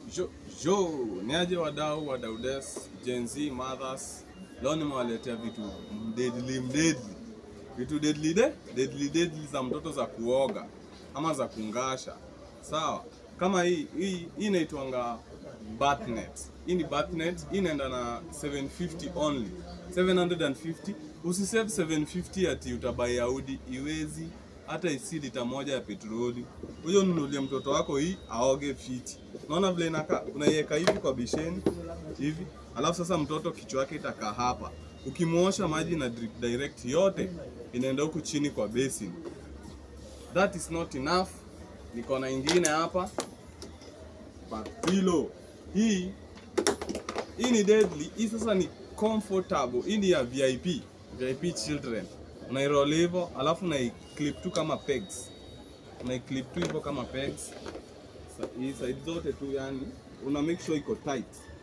Jo, jo, niaje wadau wa Daudes, Gen Z, Mothers. Leo nimewaletea vitu mdedli mdedli. Vitu deadly de, deadly deadly za mtoto za kuoga ama za kungasha. Sawa? Kama hii hii hii inaitwanga Bathnet. Hii ni Bathnet, hii inaenda na 750 only. 750. Usisave 750 ati utabai Audi iwezi hata isi lita moja ya petroli. Huyo nunulie mtoto wako hii aoge fiti. Unaona vile inakaa? Unaiweka hivi kwa bisheni hivi, alafu sasa mtoto kichwa yake itakaa hapa. Ukimwosha maji na drip direct yote inaenda huku chini kwa basin. That is not enough. Niko na ingine hapa Patilo. Hii hii ni deadly. Hii sasa ni comfortable. Hii ni ya VIP, VIP children. Unairoll hivyo, alafu unaiclip tu kama pegs. Unaiclip tu hivyo kama pegs. Sa, hii side zote tu yani una make sure iko tight.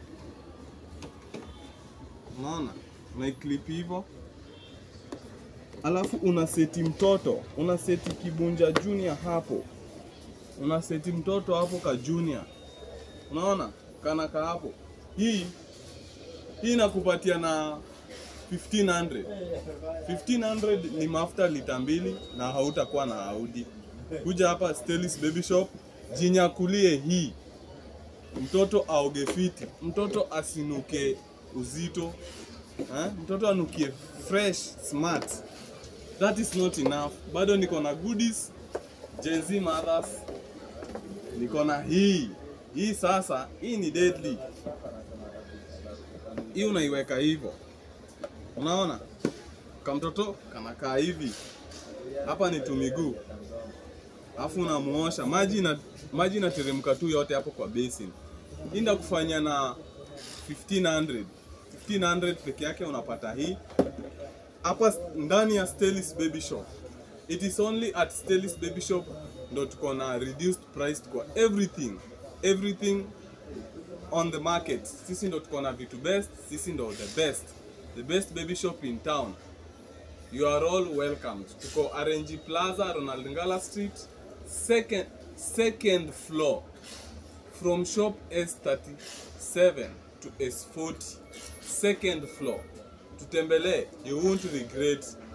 Unaona? Unaiclip hivyo. Alafu una seti mtoto, una seti kibunja junior hapo. Una seti mtoto hapo ka junior. Unaona? Kana ka hapo. Hii hii inakupatia na 1500. 1500 ni mafuta lita mbili na hautakuwa na Audi. Kuja hapa Stelis Baby Shop, jinyakulie hii. Mtoto aoge fiti, mtoto asinuke uzito, eh? mtoto anukie fresh smart. That is not enough. Bado niko na goodies Gen Z mothers, niko na hii hii. Sasa hii ni deadly. Hii unaiweka hivyo, unaona kamtoto kanakaa hivi, hapa ni tumiguu, alafu unamuosha maji na maji inateremka tu yote hapo kwa basin. Hii ndio kufanya na 1500 1500 peke yake unapata hii hapa ndani ya Stelis Baby Shop. It is only at Stelis Baby Shop ndo tuko na reduced price kwa everything everything on the market. Sisi ndo tuko na vitu best, sisi ndo the best, the best baby shop in town. You are all welcomed. Tuko RNG Plaza, Ronald Ngala Street, second second floor from shop S37 to S40, second floor. Tutembelee, you won't regret